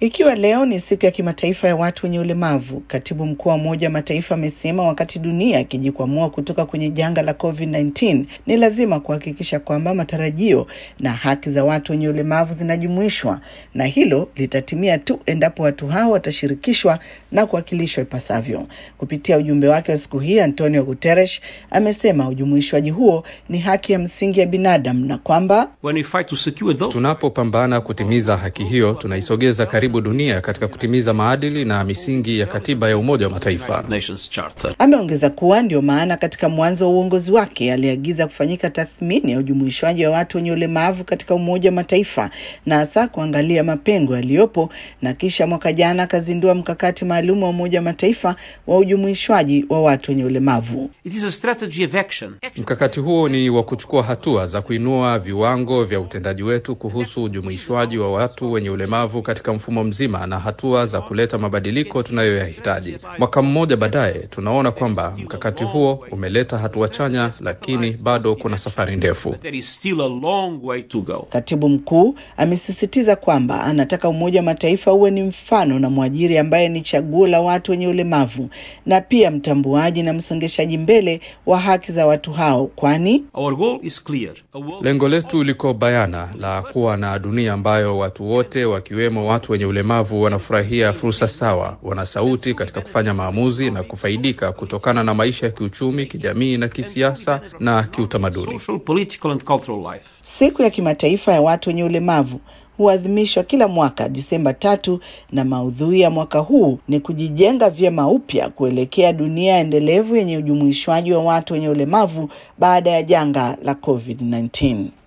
Ikiwa leo ni siku ya kimataifa ya watu wenye ulemavu, katibu mkuu wa Umoja wa Mataifa amesema wakati dunia ikijikwamua kutoka kwenye janga la COVID-19 ni lazima kuhakikisha kwamba matarajio na haki za watu wenye ulemavu zinajumuishwa, na hilo litatimia tu endapo watu hao watashirikishwa na kuwakilishwa ipasavyo. Kupitia ujumbe wake wa siku hii, Antonio Guterres amesema ujumuishwaji huo ni haki ya msingi ya binadamu na kwamba tunapopambana kutimiza haki hiyo tunaisogeza karibu dunia katika kutimiza maadili na misingi ya katiba ya Umoja wa Mataifa. Ameongeza kuwa ndio maana katika mwanzo wa uongozi wake aliagiza kufanyika tathmini ya ujumuishwaji wa watu wenye ulemavu katika Umoja wa Mataifa na hasa kuangalia mapengo yaliyopo, na kisha mwaka jana akazindua mkakati maalum wa Umoja wa Mataifa wa ujumuishwaji wa watu wenye ulemavu. Mkakati huo ni wa kuchukua hatua za kuinua viwango vya utendaji wetu kuhusu ujumuishwaji wa watu wenye ulemavu katika mfumo mzima na hatua za kuleta mabadiliko tunayoyahitaji. Mwaka mmoja baadaye, tunaona kwamba mkakati huo umeleta hatua chanya, lakini bado kuna safari ndefu. Katibu mkuu amesisitiza kwamba anataka Umoja wa Mataifa uwe ni mfano na mwajiri ambaye ni chaguo la watu wenye ulemavu na pia mtambuaji na msongeshaji mbele wa haki za watu hao, kwani lengo letu liko bayana la kuwa na dunia ambayo watu wote wakiwemo watu wenye ulemavu wanafurahia fursa sawa, wana sauti katika kufanya maamuzi na kufaidika kutokana na maisha ya kiuchumi, kijamii na kisiasa na kiutamaduni. Siku ya kimataifa ya watu wenye ulemavu huadhimishwa kila mwaka Disemba tatu, na maudhui ya mwaka huu ni kujijenga vyema upya kuelekea dunia endelevu yenye ujumuishwaji wa watu wenye ulemavu baada ya janga la COVID-19.